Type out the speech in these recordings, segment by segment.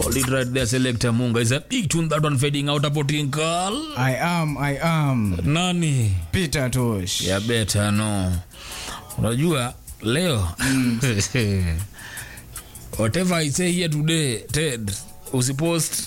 Hold it right there, Selector Munga. It's a big tune that one fading out hapo Tinkal. I am, I am Nani? Peter Tosh. Ya beta no. Unajua leo whatever I say here today, Ted, usipost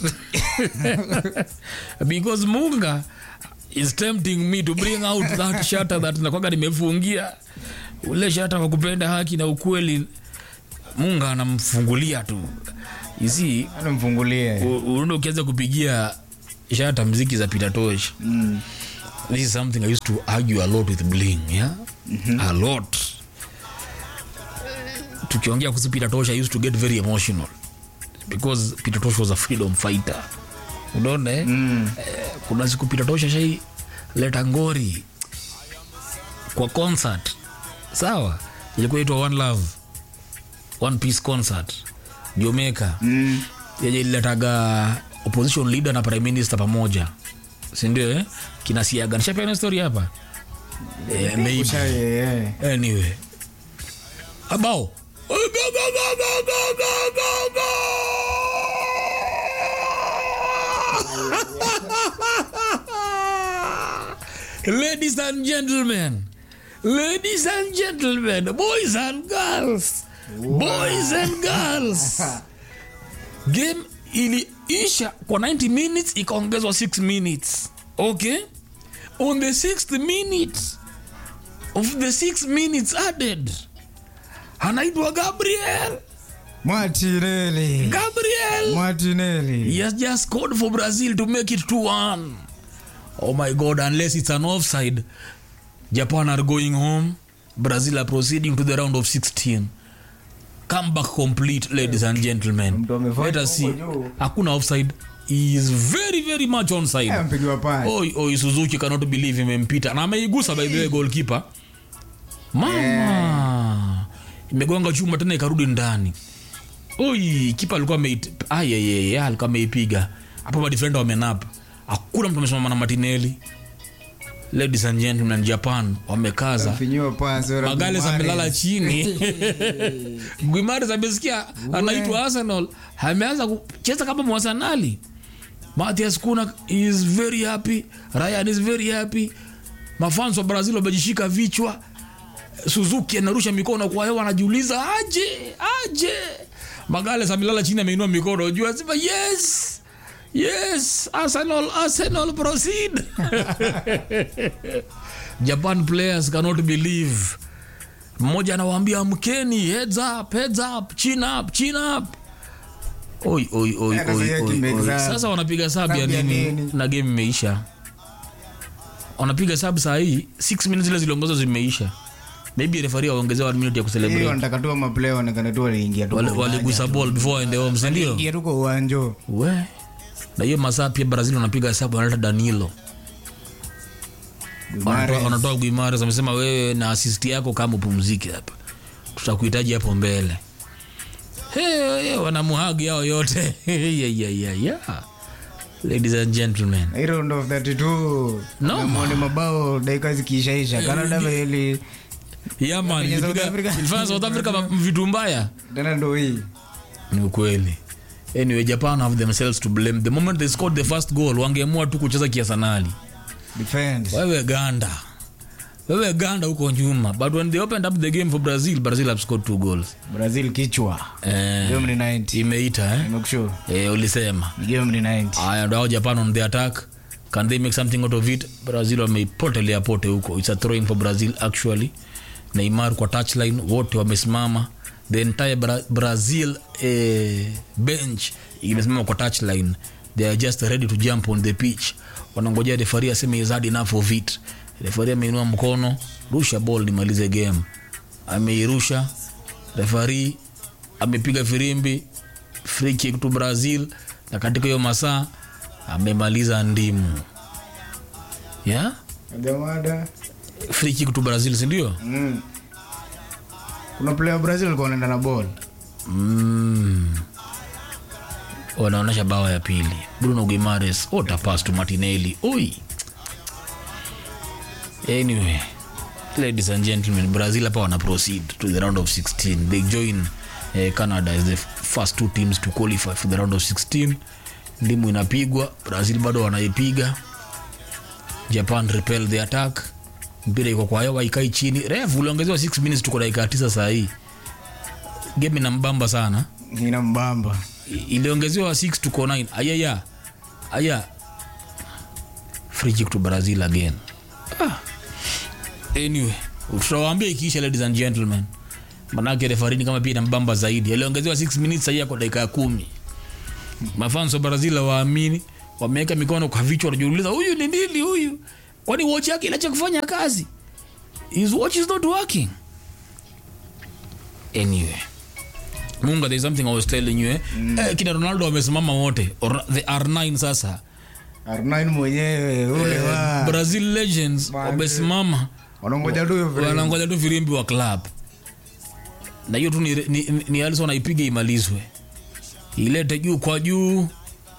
because Munga is tempting me to bring out that shata that nakwanga nimefungia ule shata wa kupenda haki na ukweli. Munga anamfungulia tu you see Anamfungulie. unaenda ukianza kupigia shata mziki za Peter Tosh Mm. this is something I used to argue a lot with Bling, yeah? A lot. Tukiongea kuhusu Peter Tosh, I used to get very emotional because Peter Tosh was a freedom fighter. Unaona eh? Mm. Eh, kuna siku Peter Tosh ashai leta ngori kwa concert. Sawa? Ilikuwa itwa One Love. One Peace concert. Jamaica Mm. yenye ililetaga opposition leader na prime minister pamoja sindio eh? kinasiaga nishapeana story hapa eh, maybe. Usha- yeah, yeah. anyway abao ladies and gentlemen ladies and gentlemen boys and girls boys and girls game iliisha kwa 90 minutes ikaongezwa 6 minutes okay on the sixth minute of the 6 minutes added anaitwa gabriel Martinelli. gabriel Martinelli. he has just scored for brazil to make it 2-1 oh my god unless it's an offside japan are going home brazil are proceeding to the round of 16 comeback complete ladies and gentlemen Mtu amefanya let us see huko juu. hakuna offside he is very very much onside Eh, Mpigiwa pasi. oi oi suzuki cannot believe imempita na ameigusa by the way goalkeeper mama imegonga chuma tena ikarudi ndani oi kipa alikuwa ameit- ah, yeah, yeah, yeah, alikuwa ameipiga hapo madefenda wamenapa hakuna mtu amesimama na matineli ladies and gentlemen japan wamekaza Mfinyiwa pasi. ora magales Guimares. amelala chini guimares amesikia anaitwa arsenal ameanza kucheza kama mwasanali mathias kuna is very happy ryan is very happy mafans wa brazil wamejishika vichwa suzuki anarusha mikono kwa hewa anajiuliza aje aje magales amelala chini ameinua mikono juu asema yes yes arsenal arsenal proceed japan players cannot believe mmoja anawaambia mkeni heads up, heads up, chin up, chin up. Oi, oi, oi, Sasa oi, yeye oi, kimexam. oi. sasa wanapiga sabu ya Sabu ya nini nini? na game imeisha wanapiga sabu saa hii 6 minutes zile ziliongezwa zimeisha maybe refari waongezea 1 minute ya Hii kucelebrate wanataka tu maplay waonekane tu waliingia tu Wale- kwa uwanja. waligusa ball before waende home si ndio Ingia tu kwa uwanja. we na hiyo masaa pia brazil wanapiga sabu wanaleta danilo Guimares. Wanatoa- wanatoa guimares amesema wewe na assist yako kama upumzike hapa tutakuhitaji hapo mbele hey, hey, wanamuhagi hao yote yeah, yeah, yeah, yeah. ladies and gentlemen Hii round of 32. No, Tumeona mabao dakika zikiishaisha. Canada vile yeah, man, Kwenye South ilipiga- Africa. ilifanya south africa ma- vitu mbaya tena ndo hii. ni ukweli anyway japan have themselves to blame the moment they scored the first goal wangeamua tu kucheza kiasanali Defense. wewe ganda wewe ganda huko nyuma but when they opened up the game for brazil brazil have scored two goals Brazil kichwa. eh, Game ni 90. imeita eh? Nimekushow. eh, ulisema Game ni 90. aya ndo hao japan on the attack can they make something out of it brazil wameipotelea pote huko its a throwing for brazil actually neymar kwa touchline wote wamesimama the entire Bra brazil eh, bench imesimama kwa touchline they are just ready to jump on the pitch wanangojea refari aseme is hard enough of it refari ameinua mkono rusha ball nimalize game ameirusha refari amepiga firimbi free kick to brazil na katika hiyo masaa amemaliza ndimu yeah? Jamada. free kick to brazil sindio Mm. Kuna player wa Brazil alikuwa anaenda na ball. mm. wanaonyesha bawa ya pili bruno guimares otapas to martinelli oi anyway ladies and gentlemen brazil hapa wana proceed to the round of 16 they join eh, canada as the first two teams to qualify for the round of 16 ndimu inapigwa brazil bado wanaipiga japan repel the attack mpira iko kwa hewa ikai chini ref uliongezewa 6 minutes tuko dakika 9 saa hii game ina mbamba sana ina mbamba I- iliongezewa 6 tuko 9 ayaya aya free kick to brazil again ah. anyway tutawaambia ikiisha ladies and gentlemen manake refarini kama pia inambamba zaidi aliongezewa 6 minutes sahii kwa dakika ya kumi mafans wa brazil waamini wameweka mikono kwa vichwa wanajiuliza huyu ni nini huyu kwani watch yake inacha kufanya kazi his watch is not working anyway munga there is something i was telling you eh? Mm. Eh, kina ronaldo wamesimama wote Or, the r9 sasa R9 mwenyewe ule wa brazil legends Man. wamesimama wanangoja tu hiyo vile. wanangoja tu firimbi wa club na hiyo tu ni, ni, ni, ni alison aipiga imalizwe ilete juu kwa juu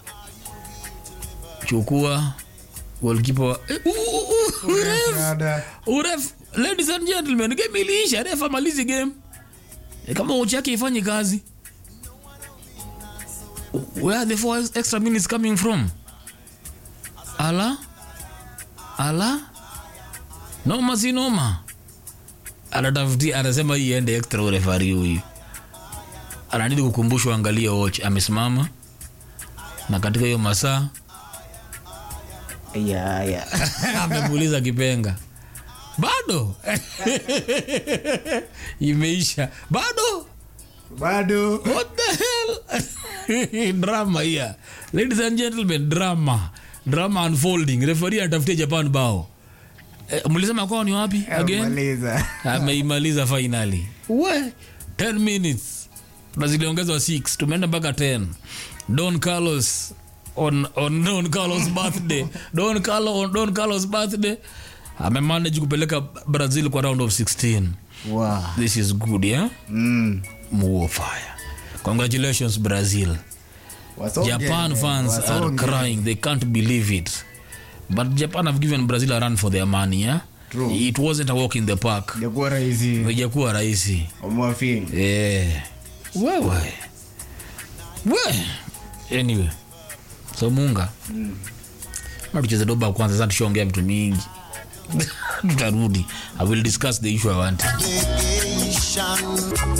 chukua golkipa wa eh, uh, uh, uh, ref, Dada. uref ladies and gentlemen game iliisha ref amalizi game e kama uchi yake ifanyi kazi where are the four extra minutes coming from ala ala noma si noma anatafutia anasema hii ende extra urefari huyu anadidi kukumbushwa angalia watch amesimama na katika hiyo masaa Ya, ya. amepuliza kipenga bado imeisha bado bado what the hell drama here ladies and gentlemen drama drama unfolding referee anatafutia japan bao eh, mlisema kwao ni wapi again maliza ameimaliza finally we 10 minutes na ziliongezwa 6 tumeenda mpaka 10 don carlos on, on don carlos birthday don carlos on don carlos birthday amemanage kupeleka brazil kwa round of 16 wow. this is good yeah mm. muo fire congratulations brazil Wasonge, japan fans are wasonge. crying they can't believe it but japan have given brazil a run for their money yeah? True. it wasn't a walk in the park jakuwa rahisi ijakuwa rahisi wamewafili Eh. wewe we anyway so munga mm. tucheze doba kwanza sasa tushaongea vitu mingi tutarudi i will discuss the issue i want Vacation.